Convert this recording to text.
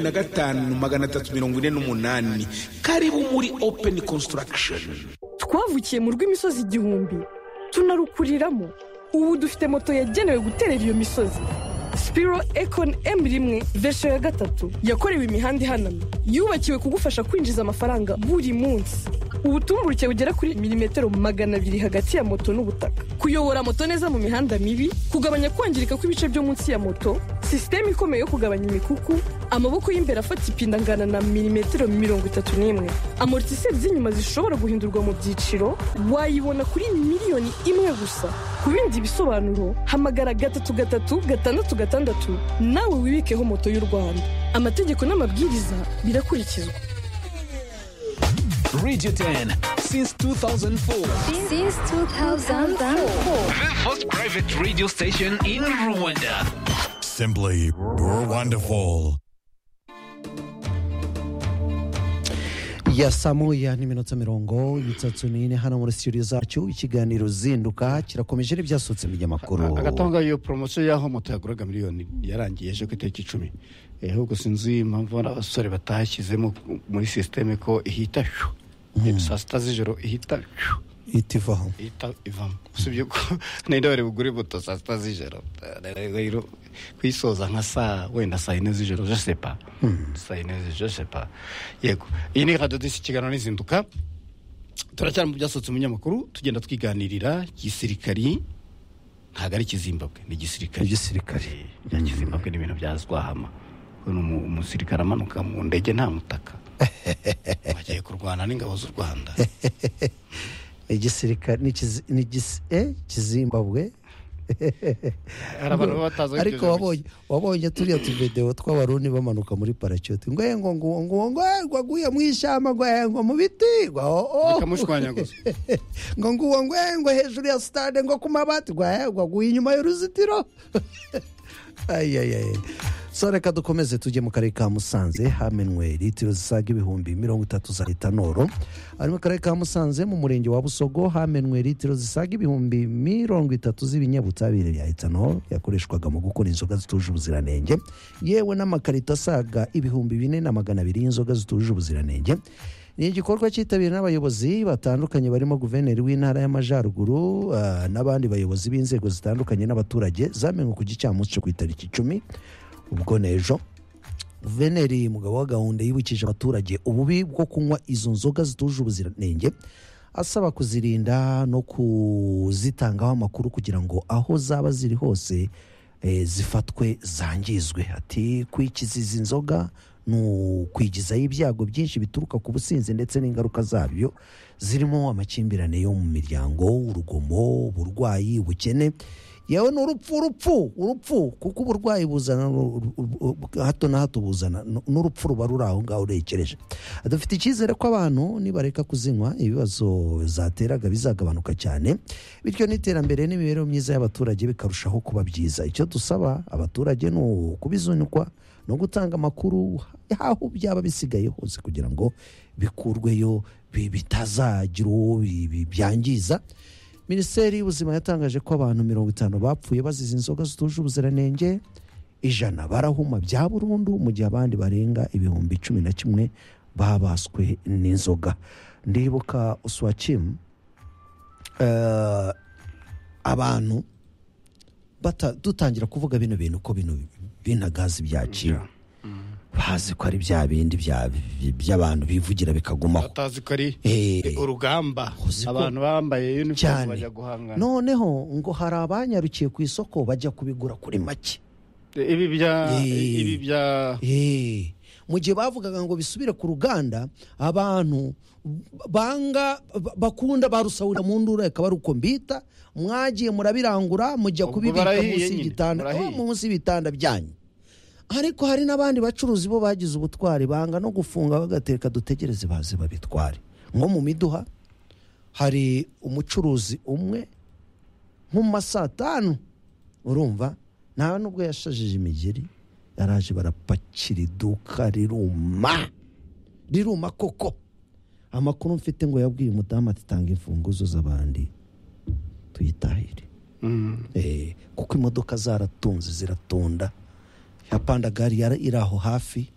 na gatanu magana atatu mirongo ine n'umunani karibu muri openi konsitaragisheni twavukiye mu rw'imisozi igihumbi tunarukuriramo ubu dufite moto yagenewe guterera iyo misozi sipiro ekoni emu rimwe vesho ya gatatu yakorewe imihanda ihanamye yubakiwe kugufasha kwinjiza amafaranga buri munsi ubutumburuke bugera kuri milimetero magana abiri hagati ya moto n'ubutaka kuyobora moto neza mu mihanda mibi kugabanya kwangirika kw'ibice byo munsi ya moto sisiteme ikomeye yo kugabanya imikuku amaboko y'imbere afata ipinda angana na milimetero mirongo itatu n'imwe amortiseri z'inyuma zishobora guhindurwa mu byiciro wayibona kuri miliyoni imwe gusa ku bindi bisobanuro hamagara gatatu gatatu gatandatu gatandatu nawe wibikeho moto y'u rwanda amategeko n'amabwiriza birakurikizwa Radio 10 since 2004. Since 2004. The first private radio station in Rwanda. Simply wonderful. ya saa moya n'iminota mirongo itatu n'ine hano muri studio zacu ikiganiro zinduka kirakomeje n'ibyasutse mu binyamakuru agatanga iyo poromosiyo y'aho moto yaguraga miliyoni yarangiye ejo ku itariki icumi ahubwo sinzi impamvu abasore batashyizemo muri sisiteme ko ihita shu saa sita z'ijoro ihita shu itivaho ihita ivamo usibye ko n'indi bari bugure moto saa sita z'ijoro rero kuyisoza nka saa wenda saa yine z'ijoro je sais pas saa yine z'ijoro je sais pas yego iyi ni radiyo disi kiganiro n'izinduka turacyari mu byasohotse mu binyamakuru tugenda twiganirira igisirikari ntabwo ari ikizimbabwe ni igisirikari igisirikare bya kizimbabwe ni ibintu byazwahama uyu ni umu- umusirikare amanuka mu ndege nta mutaka bagiye kurwana n'ingabo z'u rwanda igisirikare ni ikizi- ni igis- eh, kizimbabwe hari abantu baba batazi aho ariko iryo jambo wabonye wabonye turiya tuvidewo tw'abarundi bamanuka muri paracute ngo eh, ngo ngo ngo ngo eh, ngo aguye mu ishyamba ngo eh, ngo mu biti ngo oh, oh. bikamushwanyaguza ngo nguwo ngo eh, ngo hejuru ya sitade ngo ku mabati ngo eh, ngo aguye inyuma y'uruzitiro ayiyayiyayi so reka dukomeze tujye mu karere ka musanze hamenwe litiro zisaga ibihumbi mirongo itatu za litanoro ari mu karere ka musanze mu murenge wa busogo hamenwe litiro zisaga ibihumbi mirongo itatu z'ibinyabutabire bya etanoro yakoreshwaga mu gukora inzoga zituje ubuziranenge yewe n'amakarito asaga ibihumbi bine na magana abiri y'inzoga zituje ubuziranenge ni igikorwa cyitabiriwe n'abayobozi batandukanye barimo guverineri w'intara y'amajyaruguru ah, n'abandi bayobozi b'inzego zitandukanye n'abaturage zamenwe ku gicamunsi cyo ku itariki icumi ubwo n'ejo guverineri mugabo wa gahunda yibukije abaturage ububi bwo kunywa izo nzoga zituje ubuziranenge asaba kuzirinda no kuzitangaho amakuru kugira ngo aho zaba ziri hose eh, zifatwe zangizwe ati kwikiza izi nzoga ni ukwigizaho ibyago byinshi bituruka ku businzi ndetse n'ingaruka zabyo zirimo amakimbirane yo mu miryango urugomo uburwayi ubukene yewe ni urupfu urupfu urupfu kuko uburwayi buzana ru- ru- ru- hato na hato buzana n- n'urupfu ruba ruri aho ngaho urekereje dufite icyizere ko abantu nibareka kuzinywa ibibazo zateraga bizagabanuka cyane bityo n'iterambere n'imibereho myiza y'abaturage bikarushaho kuba byiza icyo dusaba abaturage ni ukubizunikwa no gutanga amakuru aho byaba bisigaye hose kugira ngo bikurweyo bi- bitazagira uwo bi- bi- byangiza minisiteri y'ubuzima yatangaje ko abantu mirongo itanu bapfuye bazize inzoga zituje ubuziranenge ijana barahuma bya burundu mu gihe abandi barenga ibihumbi cumi na kimwe babaswe n'inzoga ndibuka uswakimu abantu bata- dutangira kuvuga bino bintu ko bino binagazi byaciwe bazi ko ari bya bindi bya- by'abantu bivugira bikagumaho batazi ko ari Eh. urugamba Uzi ko- abantu bambaye unifomu cyane bajya guhangana noneho ngo hari abanyarukiye ku isoko bajya kubigura kuri make ibi bya Eh. ibi bya Eh, mu gihe bavugaga ngo bisubire ku ruganda abantu banga ba- bakunda barusahurira mu ndura akaba ari uko mbita mwagiye murabirangura mujya Ubwo kubibika barahiye munsi nyine, y'igitanda barahiye. oh, munsi y'ibitanda byanyu ariko hari n'abandi bacuruzi bo bagize ubutwari banga no gufunga bagateka dutegereze baze babitware nko mu miduha hari umucuruzi umwe nko mu ma saa tanu urumva nta nubwo yashajije imigeri yaraje barapakira iduka riruma riruma koko amakuru mfite ngo yabwiye umudamu ati tanga imfunguzo z'abandi tuyitahire Eh, kuko imodoka zaratunze ziratonda ya pandagari yari iri aho hafi